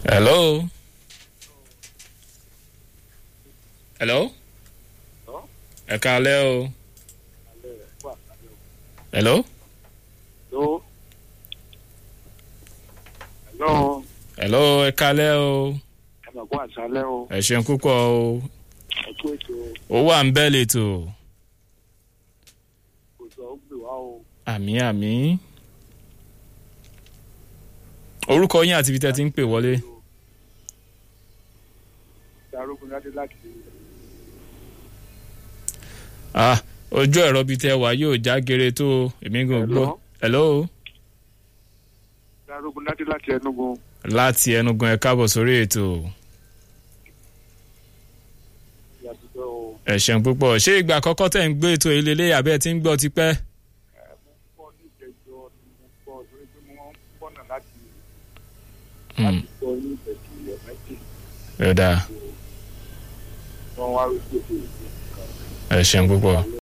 hello. hello. ẹ káalẹ́ o. hello. Hello. Hello. hello ẹ káalẹ́ o. Ẹ mọ̀ kó àṣálẹ́ o. ẹ ṣeun púpọ̀ o. Ẹ kú ètò ó wà ń bẹ́ẹ̀ lẹ́tọ̀. òjò ó gbè wá o. àmì àmì. orúkọ yín àti ibi tẹ́ ti ń pè wọlé. Darógun Ládé láti ah ojú ẹ̀rọ bíi tẹ́ wà yóò já gere tó o èmi gan Hello? gbọ́. hello. Darógun Ládé láti Enugu. láti ẹnugan ẹ káàbọ̀ sórí ètò Ìyàtúndọ̀ o. ẹ ṣeun púpọ̀ ṣé ìgbà àkọ́kọ́ tẹ̀ ń gbé ètò ìlélẹ́ àbẹ́ tí ń gbọ́ tipẹ́. Mo ń bọ̀ ní ìjẹjọ ni mo gbọ́ torí pé mo máa ń bọ̀nà láti Hmm, láti gbọ́ ní ìjẹjọ ilẹ̀ méjì. ẹ dáa Wọ́n wá rí pé kò sí. ẹ ṣeun púpọ̀.